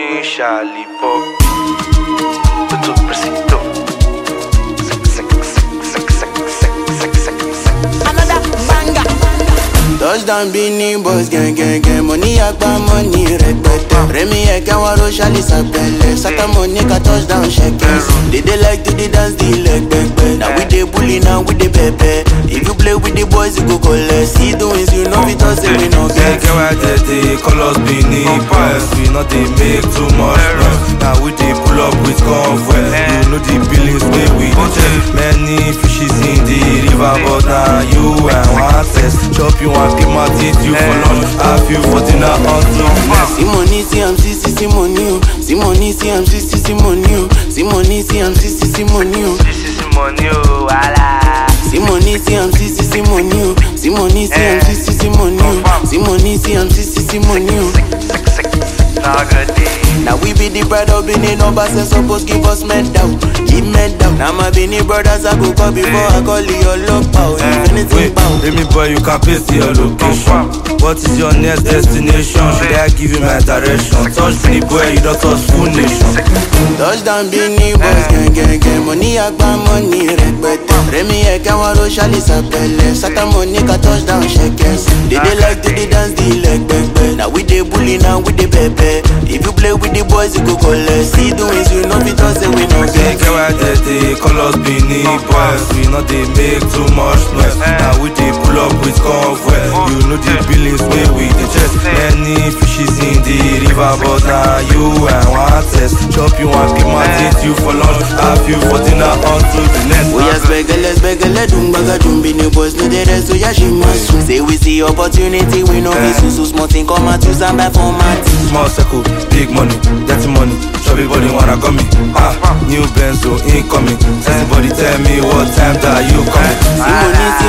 mi Charlie-Pop. Tutto presito. Another banger. Touchdown Bini boys gang gang gang Money agba money rẹpẹtẹ Rẹmi ẹ̀kẹ́ wọn ro ṣálí sàpẹlẹ Sátọ́mọ̀ ní ká touchdown ṣẹkẹs They dey like to dey dance the leg pẹpẹ Na we dey bully na we dey pẹpẹ If you play with the boys you go collect See the wins you know fit talk say we no Get get get why they dey call us Benin Boys We not dey make too much noise Now we dey pull up with convoy You know the billings wey we dey check Many fishes in the river But now you and one test Chop you and keep my teeth you for lunch Have you for dinner until next See money, see I'm see see see money o See money, see I'm see see see money o See money, see I'm see see see money o This is money, oh, wala. See money, see I'm see see see money o See money, see I'm see see see money o See money, see I'm see see see money o Sick, sick, nah, good day. Now we be the pride of Benin numbers and suppose give us medal, give medal. Now my Benin brothers I go call before I call your love power. If anything Wait, bow. let me boy, you can paste your location. What is your next destination? Should I give you my direction? Touch me, boy, you don't touch full nation. Touchdown Benin boys gang gang gang. Money agba money rẹpẹtẹ. Rẹmi ẹ̀kẹ́ wọn ro ṣálí sàpẹlẹ. Sátọ́mọ̀ ní ká touchdown ṣẹkẹs. They dey like to dey dance the leg pẹpẹ. Now we dey bully now we dey pẹpẹ. If you play with the boys you go collect. See the wins you know fit talk say we no Get get. get why they dey call us Benin boys We not dey make too much noise Now we dey pull up with convoy You know the billings wey we dey chest Many fishes in the river But now you and one test Chop you and keep my teeth you for lunch Have you for dinner until the next Oya spẹgẹlẹ spẹgẹlẹ dùn gbàgàdùn bí ni boys no dey rest oya ṣì máa sùn. Say we see opportunity we no fit sùn so small thing come out use am buy for mat. Small circle, big money, dirty money. Chubby body wanna come me. Ah, new Benzo incoming. Everybody tell me what time that you coming. See money, see